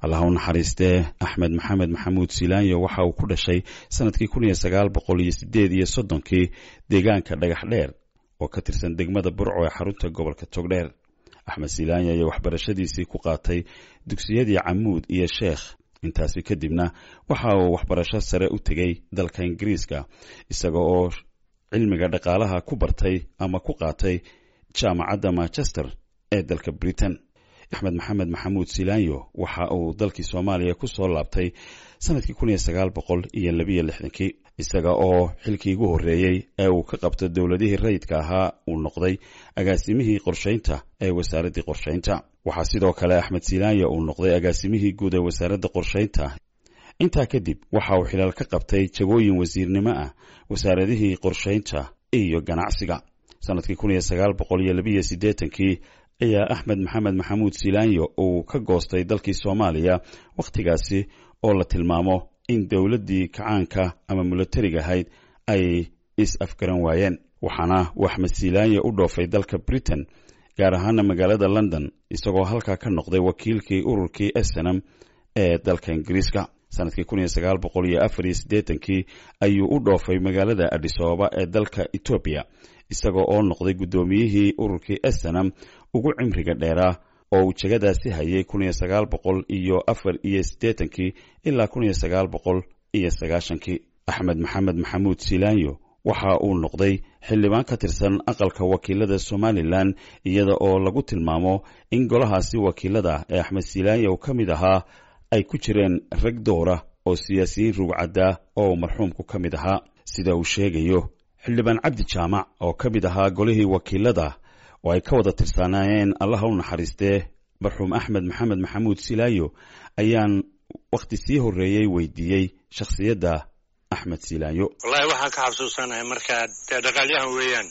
allah u naxariistee axmed maxamed maxamuud silaanyo waxa uu ku dhashay sanadkii kun iyo sagaal boqol iyo sideed iyo soddonkii deegaanka dhagax dheer oo ka tirsan degmada burco ee xarunta gobolka togdheer axmed silaanyo ayaa waxbarashadiisii ku qaatay dugsiyadii camuud iyo sheekh intaasi kadibna waxa uu waxbarasho sare u tegey dalka ingiriiska isaga oo cilmiga dhaqaalaha ku bartay ama ku qaatay jaamacadda manchester ee dalka britain axmed maxamed maxamuud silaanyo waxa uu dalkii soomaaliya ku soo laabtay sanadkii kun iyo sagaal boqol iyo labiyo lixdankii isaga oo xilkii ugu horreeyey ee uu ka qabto dowladihii rayidka ahaa uu noqday agaasimihii qorshaynta ee wasaaraddii qorshaynta waxaa sidoo kale axmed silaanyo uu noqday agaasimihii guud ee wasaaradda qorshaynta intaa kadib waxa uu xilaal ka qabtay jagooyin wasiirnimo ah wasaaradihii qorshaynta iyo ganacsiga sanadkii kun iyo sagaal boqol iyo labiyo siddeetankii ayaa axmed maxamed maxamuud silaanyo uu ka goostay dalkii soomaaliya wakhtigaasi oo la tilmaamo in dowladdii kacaanka ama milatariga ahayd ay is-afgaran waayeen waxaana uu axmed silaanyo u dhoofay dalka britain gaar ahaana magaalada london isagoo halkaa ka noqday wakiilkii ururkii esenam ee dalka ingiriiska sanadkii kun iyo sagaal boqol iyo afar iyo siddeetankii ayuu u dhoofay magaalada adisababa ee dalka etoobiya isaga oo noqday guddoomiyihii ururkii esenam ugu cimriga dheeraa oo uu jegadaasi hayay kun iyo sagaal boqol iyo afar iyo siddeetankii ilaa kun iyo sagaal boqol iyo sagaashankii axmed maxamed maxamuud silaanyo waxa uu noqday xildhibaan ka tirsan aqalka wakiilada somalilan iyada oo lagu tilmaamo in golahaasi wakiilada ee axmed silaanyo ka mid ahaa ay ku jireen rag doora oo siyaasiyiin rugcaddaa oo marxuumku ka mid ahaa sida uu sheegayo xildhibaan cabdi jaamac oo ka mid ahaa golihii wakiilada oo ay ka wada tirsanaayeen allaha u naxariistee marxuum axmed maxamed maxamuud silaayo ayaan wakhti sii horreeyey weydiiyey shakhsiyadda axmed silaayo wallaahi waxaan ka xasuusanahay markaa dee dhaqaalyahan weeyaan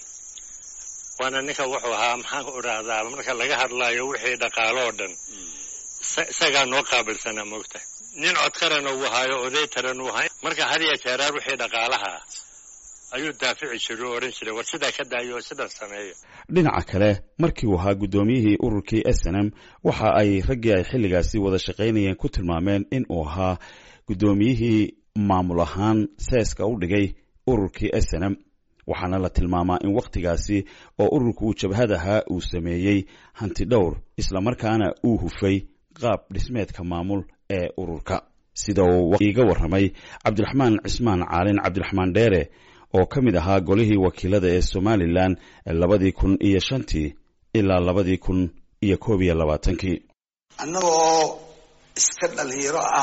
waana ninka wuxuu ahaa maxaan ku idhaahdaa marka laga hadlaayo wixii dhaqaalo oo dhan isagaa noo qaabilsanaa moogtahay nin codkarana uu ahaayo oday taran uu ahay marka had iyo jeeraar wixii dhaqaalaha ayuu daafici jiray oo odhan jiray war sidaa ka daayo oo sidan sameeya dhinaca kale markii uu ahaa guddoomiyihii ururkii esenam waxa ay raggii ay xilligaasi wada shaqaynayeen ku tilmaameen in uu ahaa guddoomiyihii maamul ahaan seeska u dhigay ururkii esenam waxaana la tilmaamaa in wakhtigaasi oo ururku uu jabhad ahaa uu sameeyey hanti dhowr islamarkaana uu hufay qaab dhismeedka maamul ee ururka sida uu iiga warramay cabdiraxmaan cismaan caalin cabdiraxmaan dheere oo ka mid ahaa golihii wakiilada ee somalilan labadii kun iyo shantii ilaa labadii kun iyo koob iyo labaatankii annaga oo iska dhalinyaro ah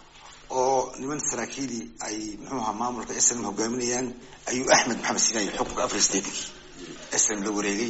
oo niman saraakiili ay muxuu ahaa maamulka slm hogaaminayaan ayuu axmed maxamed silaanyo xukunka afar statekii slm la wareegay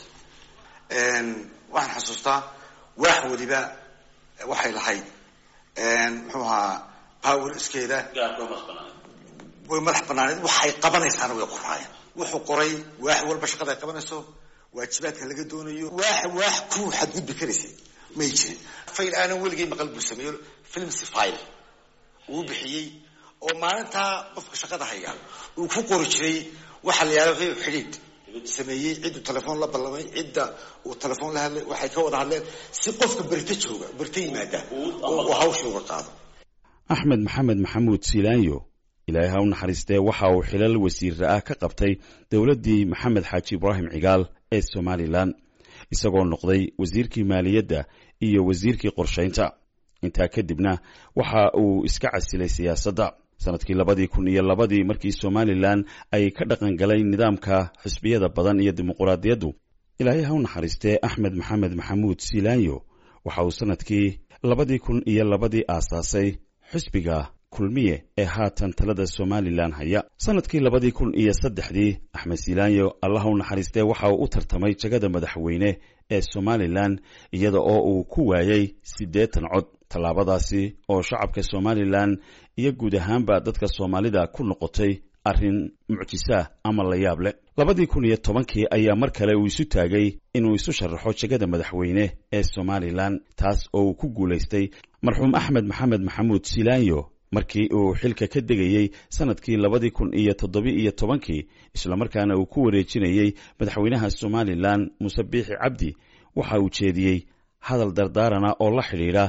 waxaan xasuustaa waax weliba waxay lahayd muxuu ahaa power iskeeda way madax banaaneed waxay qabanaysaana way qoraayeen wuxuu qoray waax walba shaqada ay qabanayso waajibaadka laga doonayo waax waax ku xadgudbi karaysay may jirin fayl aanan weligay maqal buu sameeyo filmsi file uu bixiyey oo maalintaa qofka shaqada haya uu ku qori jiray waxa la yihahdo xidhiidh sameeyey cidduu telefoon la ballamay cidda uu telefoon la hadlay waxay ka wada hadleen si qofka berito jooga berito yimaada oo uu hawsha uga qaado axmed maxamed maxamuud silaanyo ilaahay ha u naxariistee waxa uu xilal wasiirra ah ka qabtay dowladdii maxamed xaaji ibraahim cigaal ee somalilan isagoo noqday wasiirkii maaliyadda iyo wasiirkii qorshaynta intaa kadibna waxa uu iska casilay siyaasadda sanadkii labadii kun iyo labadii markii somalilan ay ka dhaqan galay nidaamka xisbiyada badan iyo dimuquraadiyaddu ilaahay ha u naxariistee axmed maxamed maxamuud silaanyo waxa uu sanadkii labadii kun iyo labadii aasaasay xisbiga kulmiye ee haatan talada somalilan haya sanadkii labadii kun iyo saddexdii axmed silaanyo allah u naxariistee waxa uu u tartamay jagada madaxweyne ee somalilan iyada oo uu ku waayey siddeetan cod tallaabadaasi oo shacabka somalilan iyo guud ahaanba dadka soomaalida ku noqotay arrin mucjisaah ama la yaab leh labadii kun iyo tobankii ayaa mar kale uu isu taagay inuu isu sharaxo jegada madaxweyne ee somalilan taas oo uu ku guulaystay marxuum axmed maxamed maxamuud silaanyo markii uu xilka ka degayey sanadkii labadii kun iyo toddobi iyo tobankii islamarkaana uu ku wareejinayey madaxweynaha somalilan muuse biixi cabdi waxa uu jeediyey hadal dardaarana oo la xidhiidha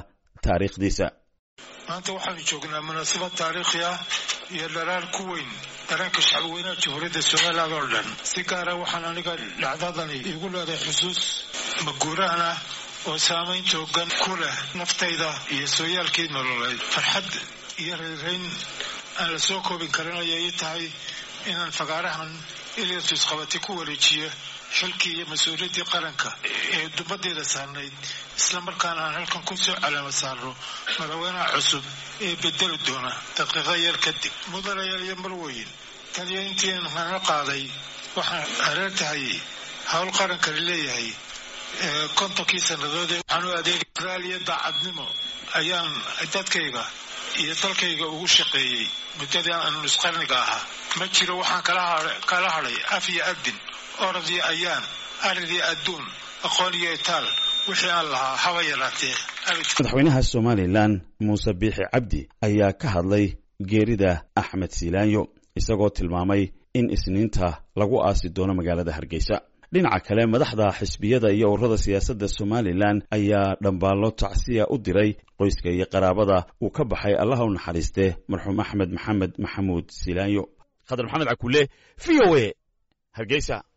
taariikhdiisa maanta waxaanu joognaa munaasabad taariikhi ah iyo dharaar ku weyn dareenka shacbweynaha jamhuuriyadda somaliland oo dhan si gaara waxaan aniga dhacdadani iigu leedahay xusuus maguuraan ah oo saamayn toogan ku leh naftayda iyo sooyaalkii nololeed farxad iyo reerayn aan la soo koobin karin ayay ii tahay inaan fagaarahan ilyasus qabati ku wareejiyo xilkii iyo mas-uuliyaddii qaranka ee dumadeeda saarnayd islamarkaana aan halkan ku soo calaama saarno madaxweynaha cusub ee bedeli doona daqiiqo yar kadib mudanayaal iyo marweyn taniyo intiian hana qaaday waxaan hareer tahay howl qarankani leeyahay kontonkii sannadood ee waxaan u adeegay raaliya daacadnimo ayaan dadkayga iyo dalkayga ugu shaqeeyey muddadii aan nusqarniga ahaa ma jiro waxaan kala hadhay af iyo adin orad iyo ayaan arid iyo adduun aqoon iyo itaal wixii aan lahaa haba yaraatee madaxweynaha somalilan muuse biixi cabdi ayaa ka hadlay geerida axmed siilaanyo isagoo tilmaamay in isniinta lagu aasi doono magaalada hargeysa dhinaca kale madaxda xisbiyada iyo ururada siyaasadda somalilan ayaa dhambaallo tacsiya u diray qoyska iyo qaraabada uu ka baxay allaha u naxariiste marxuum axmed maxamed maxamuud siilaanyo khadar maxamed cakuule v o a hargeysa